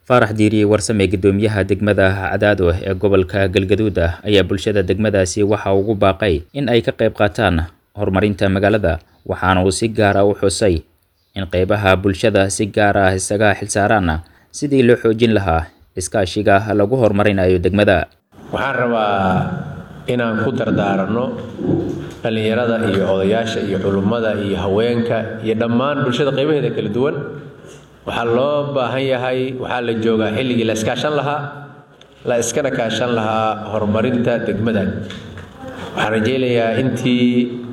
faarax diiriye warsame guddoomiyaha degmada cadaado ee gobolka galgaduud ah ayaa bulshada degmadaasi waxa ugu baaqay in ay ka qayb qaataan horumarinta magaalada waxaana uu si gaar ah u xusay in qeybaha bulshada si gaar ah isaga xilsaaraan sidii loo xoojin lahaa iskaashiga lagu horumarinayo degmada waxaan rabaa inaan ku dardaaranno dhallinyarada iyo odayaasha iyo culummada iyo haweenka iyo dhammaan bulshada qaybaheeda kala duwan waxaa loo baahan yahay waxaa la joogaa xilligii la iskaashan lahaa la iskana kaashan lahaa horumarinta degmadan waxaan rajaynayaa intii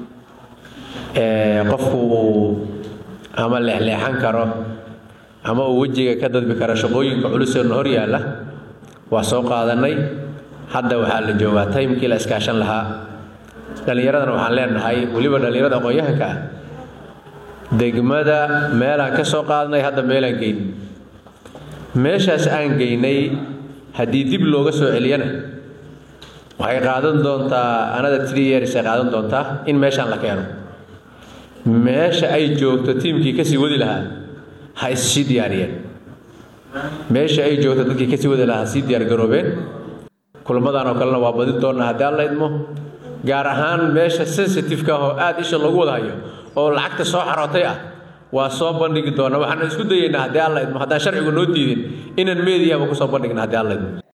qofku uu ama leexleexan karo ama uu wejiga ka dadbi karo shaqooyinka culuseena hor yaalla waa soo qaadanay hadda waxaa la joogaa taymkii la iskaashan lahaa dhallinyaradana waxaan leenahay weliba dhallinyarada aqoon-yahanka ah degmada meelaan ka soo qaadnay hadda meelaan geyn meeshaas aan geynay haddii dib looga soo celiyana waxay qaadan doontaa anada tree years ay qaadan doontaa in meeshaan la keeno meesha ay joogto tiimkii kasii wadi lahaa ha issii diyaariyeen meesha ay joogto dadkii kasii wadi lahaa ha sii diyaargaroobeen kulamadan oo kalena waa badin doonnaa haddii alla idmo gaar ahaan meesha sensitive-ka ah oo aada isha loogu wada hayo oo lacagta soo xarootay ah waa soo bandhigi doona waxaan isku dayeynaa haddii alla idmo haddaan sharcigu noo diidin inaan meediyaba kusoo bandhigna haddii alla idmo